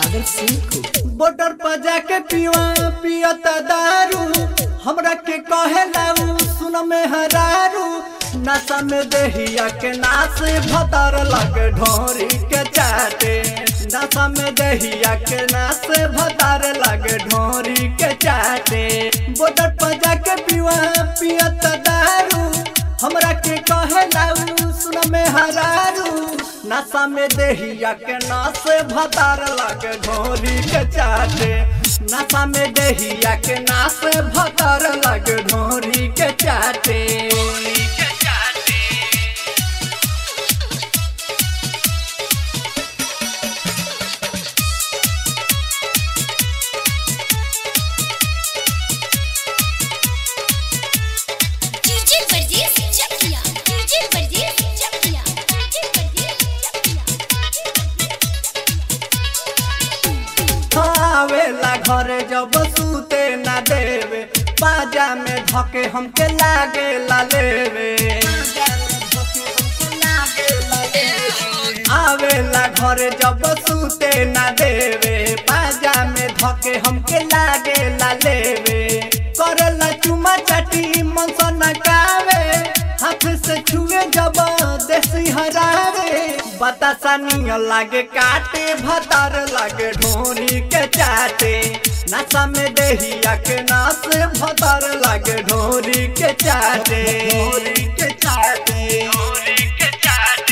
सागर सिंह को बॉर्डर पर जाके पिवा पियता दारू हमरा के कहे लाऊ सुन में हरारू नशा में देहिया के नाच भतर लगे ढोरी के चाटे नशा में देहिया के नाच भतर लगे ढोरी के चाटे बॉर्डर पर जाके पिवा पियता दारू हमरा के कहे लाऊ सुन में हरारू नशा में देहिया के नाच भतार लगे ढोरी के चाटे नशा में देहिया के नाच भतार लगे ढोरी के चाटे डीजे परदेस चकिया डीजे परदेस चकिया डीजे परदेस चकिया आवेला घरे जब सूते ना देवे बाजा में धके हमके लागे ला लेवे आवेला घरे जब सूते ना देवे बाजा में धके हमके लागे ला लेवे करेला चुमा चाटी मन सा नकावे हाथ से छुए जब देसी हरावे बतासा निय लागे काटे भतार लागे ढोरी के चाटे नशा में देहिया के नास भतार लागे ढोरी के चाटे ढोरी के चाटे ढोरी के चाटे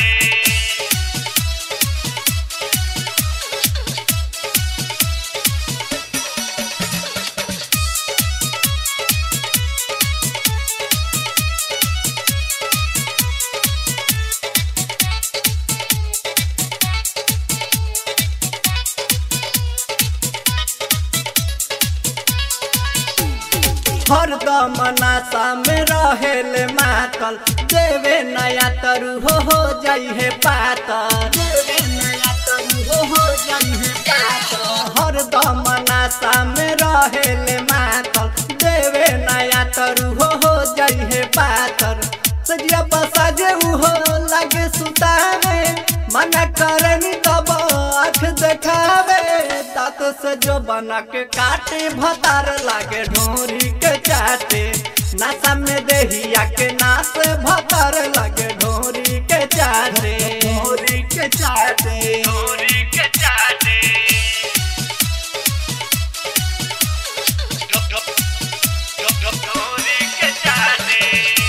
हरदम नशा में रहेले मातल देवे नया तरु हो हो जाई है पातल देवे नया तरु हो हो जाई है पातल हरदम नशा में रहेले मातल देवे नया तरु हो हो जाई है पातल सजिया बसा जे हो लागे सुतावे मना करनी तब आँख देखावे तात से जो बना के काटे भतार लागे ढोरी के चाटे नशा में देहिया के नाच भतार लागे ढोरी के चाटे ढोरी के चाटे ढोरी के चाटे ढोरी के चाटे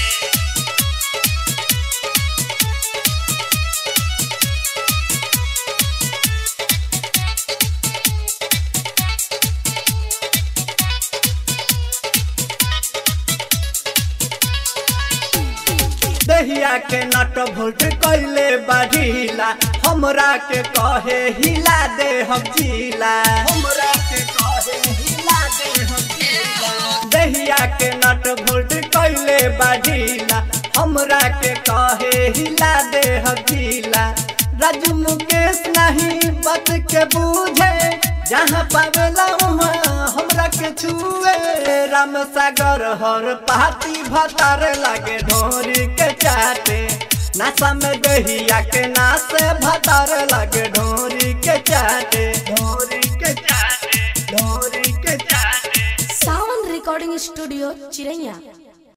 दहिया के नट भोल्ट कैले बढ़ीला हमरा के कहे हिला दे हम जिला हमरा के कहे हिला दे हम जिला दहिया के नट भोल्ट कैले बढ़ीला हमरा के कहे हिला दे हम जिला राजू मुकेश नहीं बात के बूझे जहाँ पावेला वहाँ हमरा के छुए राम सागर हर पाती भतार लागे ढोरी के चाटे नशा में दहिया के नाश भतार लागे ढोरी के चाटे ढोरी के चाटे ढोरी के चाटे सावन रिकॉर्डिंग स्टूडियो चिरैया